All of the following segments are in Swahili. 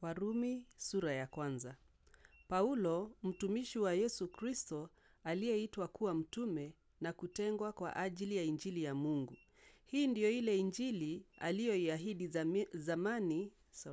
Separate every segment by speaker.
Speaker 1: Warumi sura ya kwanza. Paulo, mtumishi wa Yesu Kristo, aliyeitwa kuwa mtume na kutengwa kwa ajili ya Injili ya Mungu. Hii ndiyo ile Injili aliyoiahidi zami- zamani. So,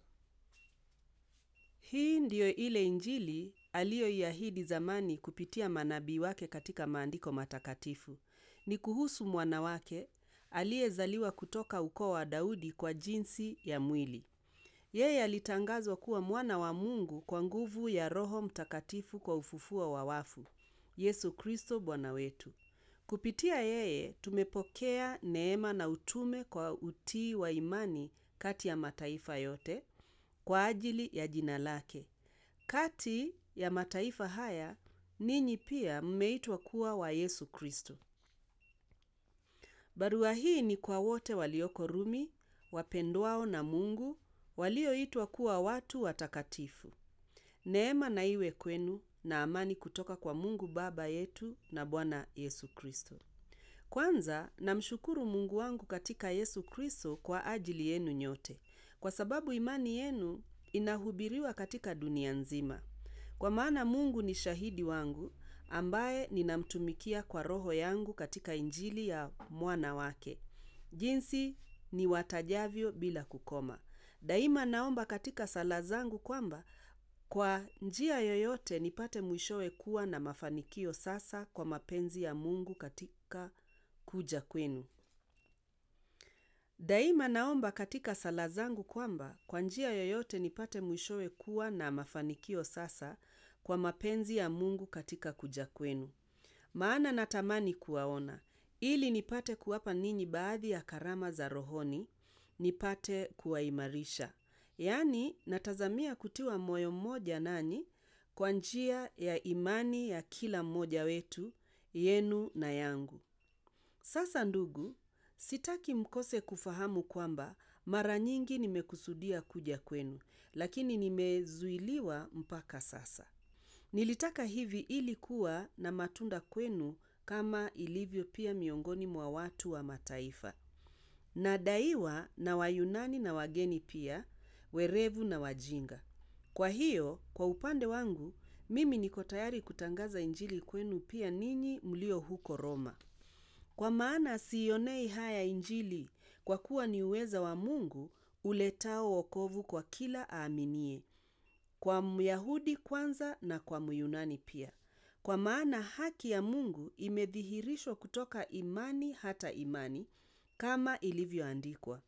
Speaker 1: hii ndiyo ile Injili aliyoiahidi zamani kupitia manabii wake katika maandiko matakatifu. Ni kuhusu mwana wake aliyezaliwa kutoka ukoo wa Daudi kwa jinsi ya mwili. Yeye alitangazwa kuwa mwana wa Mungu kwa nguvu ya Roho Mtakatifu kwa ufufuo wa wafu, Yesu Kristo Bwana wetu. Kupitia yeye tumepokea neema na utume kwa utii wa imani kati ya mataifa yote kwa ajili ya jina lake. Kati ya mataifa haya ninyi pia mmeitwa kuwa wa Yesu Kristo. Barua hii ni kwa wote walioko Rumi, wapendwao na Mungu, walioitwa kuwa watu watakatifu. Neema na iwe kwenu na amani kutoka kwa Mungu Baba yetu na Bwana Yesu Kristo. Kwanza namshukuru Mungu wangu katika Yesu Kristo kwa ajili yenu nyote, kwa sababu imani yenu inahubiriwa katika dunia nzima. Kwa maana Mungu ni shahidi wangu, ambaye ninamtumikia kwa roho yangu katika Injili ya mwana wake, jinsi niwatajavyo bila kukoma. Daima naomba katika sala zangu kwamba kwa njia yoyote nipate mwishowe kuwa na mafanikio sasa kwa mapenzi ya Mungu katika kuja kwenu. Daima naomba katika sala zangu kwamba kwa njia yoyote nipate mwishowe kuwa na mafanikio sasa kwa mapenzi ya Mungu katika kuja kwenu. Maana natamani kuwaona, ili nipate kuwapa ninyi baadhi ya karama za rohoni, nipate kuwaimarisha. Yaani, natazamia kutiwa moyo mmoja nanyi kwa njia ya imani ya kila mmoja wetu, yenu na yangu. Sasa ndugu, sitaki mkose kufahamu kwamba mara nyingi nimekusudia kuja kwenu, lakini nimezuiliwa mpaka sasa. Nilitaka hivi ili kuwa na matunda kwenu kama ilivyo pia miongoni mwa watu wa mataifa. Nadaiwa na Wayunani na wageni pia, werevu na wajinga. Kwa hiyo, kwa upande wangu, mimi niko tayari kutangaza Injili kwenu pia ninyi mlio huko Roma. Kwa maana siionei haya Injili, kwa kuwa ni uweza wa Mungu uletao wokovu kwa kila aaminie, kwa Myahudi kwanza na kwa Myunani pia. Kwa maana haki ya Mungu imedhihirishwa kutoka imani hata imani, kama ilivyoandikwa,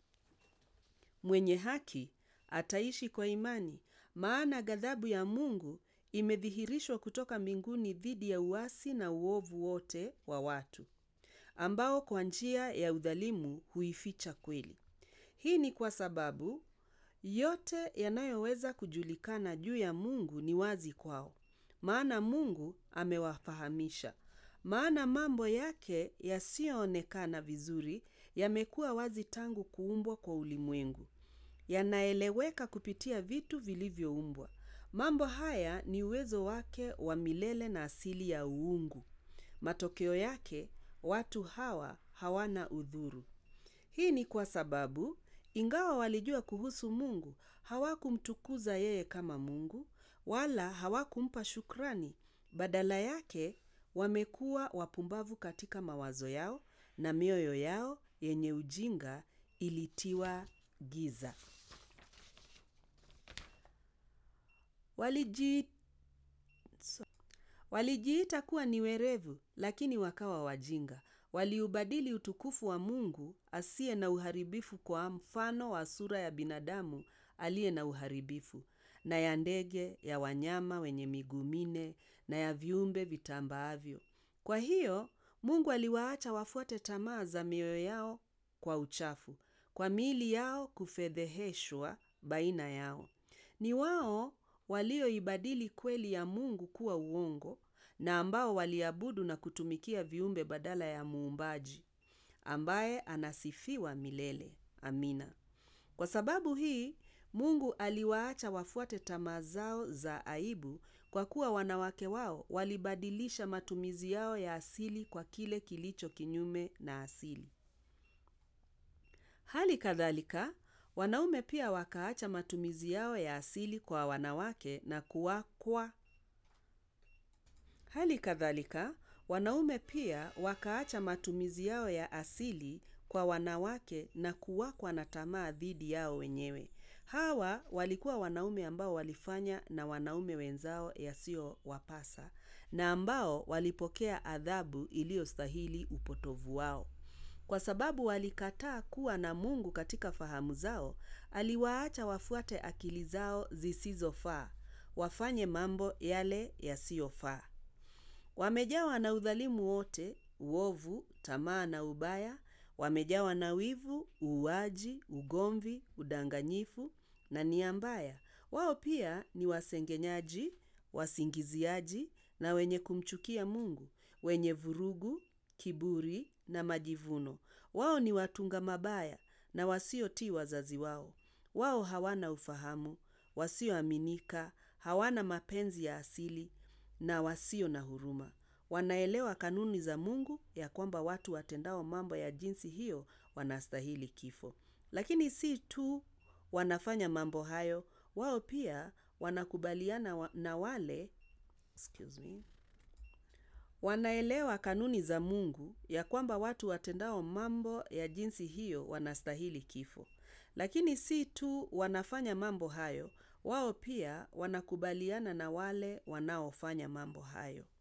Speaker 1: mwenye haki ataishi kwa imani. Maana ghadhabu ya Mungu imedhihirishwa kutoka mbinguni dhidi ya uasi na uovu wote wa watu, ambao kwa njia ya udhalimu huificha kweli. Hii ni kwa sababu yote yanayoweza kujulikana juu ya Mungu ni wazi kwao, maana Mungu amewafahamisha. Maana mambo yake yasiyoonekana vizuri yamekuwa wazi tangu kuumbwa kwa ulimwengu, yanaeleweka kupitia vitu vilivyoumbwa. Mambo haya ni uwezo wake wa milele na asili ya uungu. Matokeo yake watu hawa hawana udhuru. Hii ni kwa sababu ingawa walijua kuhusu Mungu, hawakumtukuza yeye kama Mungu, wala hawakumpa shukrani. Badala yake wamekuwa wapumbavu katika mawazo yao, na mioyo yao yenye ujinga ilitiwa giza. Waliji... Walijiita kuwa ni werevu, lakini wakawa wajinga. Waliubadili utukufu wa Mungu asiye na uharibifu kwa mfano wa sura ya binadamu aliye na uharibifu, na ya ndege, ya wanyama wenye miguu minne, na ya viumbe vitambaavyo. Kwa hiyo, Mungu aliwaacha wafuate tamaa za mioyo yao kwa uchafu, kwa miili yao kufedheheshwa baina yao. Ni wao walioibadili kweli ya Mungu kuwa uongo na ambao waliabudu na kutumikia viumbe badala ya Muumbaji, ambaye anasifiwa milele. Amina. Kwa sababu hii, Mungu aliwaacha wafuate tamaa zao za aibu, kwa kuwa wanawake wao walibadilisha matumizi yao ya asili kwa kile kilicho kinyume na asili. Hali kadhalika, Wanaume pia wakaacha matumizi yao ya asili kwa wanawake na kuwakwa. Hali kadhalika, wanaume pia wakaacha matumizi yao ya asili kwa wanawake na kuwakwa na tamaa dhidi yao wenyewe. Hawa walikuwa wanaume ambao walifanya na wanaume wenzao yasiyowapasa na ambao walipokea adhabu iliyostahili upotovu wao. Kwa sababu walikataa kuwa na Mungu katika fahamu zao, aliwaacha wafuate akili zao zisizofaa, wafanye mambo yale yasiyofaa. Wamejawa na udhalimu wote, uovu, tamaa na ubaya, wamejawa na wivu, uuaji, ugomvi, udanganyifu na nia mbaya. Wao pia ni wasengenyaji, wasingiziaji na wenye kumchukia Mungu, wenye vurugu, kiburi na majivuno. Wao ni watunga mabaya na wasiotii wazazi wao. Wao hawana ufahamu, wasioaminika, hawana mapenzi ya asili na wasio na huruma. Wanaelewa kanuni za Mungu ya kwamba watu watendao mambo ya jinsi hiyo wanastahili kifo. Lakini si tu wanafanya mambo hayo, wao pia wanakubaliana na wale excuse me. Wanaelewa kanuni za Mungu ya kwamba watu watendao mambo ya jinsi hiyo wanastahili kifo. Lakini si tu wanafanya mambo hayo, wao pia wanakubaliana na wale wanaofanya mambo hayo.